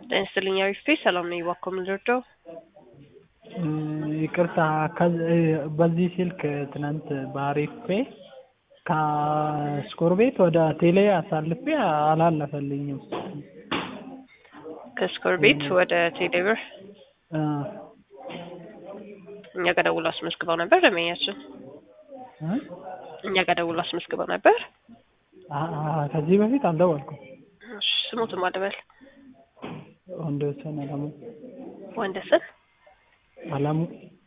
ጤና ይስጥልኝ አሪፍ ሰላም ነኝ። እባክዎ ምን ልርዳው? ይቅርታ በዚህ ስልክ ትናንት በአሪፍ ፔ ከስኮር ቤት ወደ ቴሌ አሳልፌ አላለፈልኝም። ከስኮር ቤት ወደ ቴሌብር እ እኛ ጋር ደውሎ አስመዝግበው ነበር ደንበኛችን። እ እኛ ጋር ደውሎ አስመዝግበው ነበር። አ- አ- ከዚህ በፊት አልደወልኩም። እሺ፣ ስሙትም አልበል ወንደሰን አለሙ ወንደሰን። አለሙ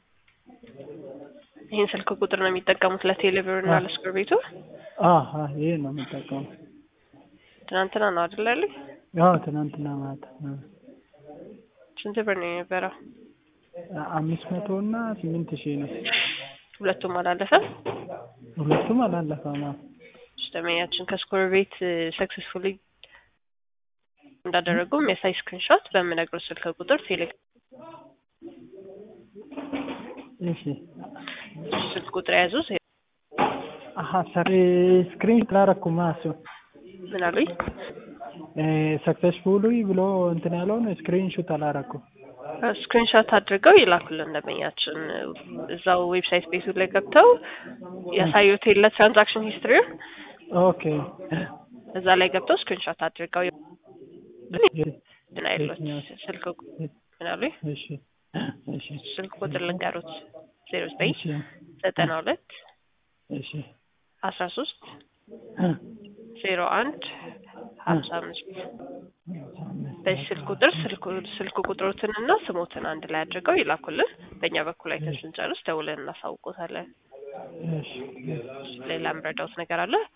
ይህን ስልክ ቁጥር ነው የሚጠቀሙት ለቴሌብር እና ለስኮር ቤቱ? አ አ ይሄ ነው የምጠቀመው። ትናንትና ነው አይደል ያሉኝ? ያው ትናንትና ማታ እ ስንት ብር ነው የነበረው? አምስት መቶ እና ስምንት ሺህ ነው። ሁለቱም አላለፈም። ሁለቱም አላለፈም። አዎ። እሺ፣ ደንበኛችን ከስኮር ቤት ሰክሰስፉሊ እንዳደረጉ የሚያሳይ ስክሪንሾት በምነግረው ስልክ ቁጥር ቴሌ እሺ ስልክ ቁጥር የያዙ አሀ ሰሪ ስክሪን ስላረኩማ እሱ ምን አሉኝ? ሰክሰስፉሊ ብሎ እንትን ያለውን ስክሪን ሹት አላረኩም። ስክሪንሾት አድርገው ይላኩልን ደንበኛችን። እዛው ዌብሳይት ቤቱ ላይ ገብተው ያሳዩት የለ ትራንዛክሽን ሂስትሪውን ኦኬ እዛ ላይ ገብተው ስክሪንሾት አድርገው ምን አይሉት ስልክ ምን አሉኝ? እሺ እሺ ስልክ ቁጥር ልንገሩት ዜሮ ዘጠኝ እሺ ዘጠና ሁለት እሺ አስራ ሶስት ዜሮ አንድ ሀምሳ አምስት በዚህ ስልክ ቁጥር ስልክ ስልክ ቁጥሮትን እና ስሞትን አንድ ላይ አድርገው ይላኩልን። በእኛ በኩል አይተን ስንጨርስ ደውለን እናሳውቆታለን። እሺ ሌላ የምረዳውት ነገር አለ?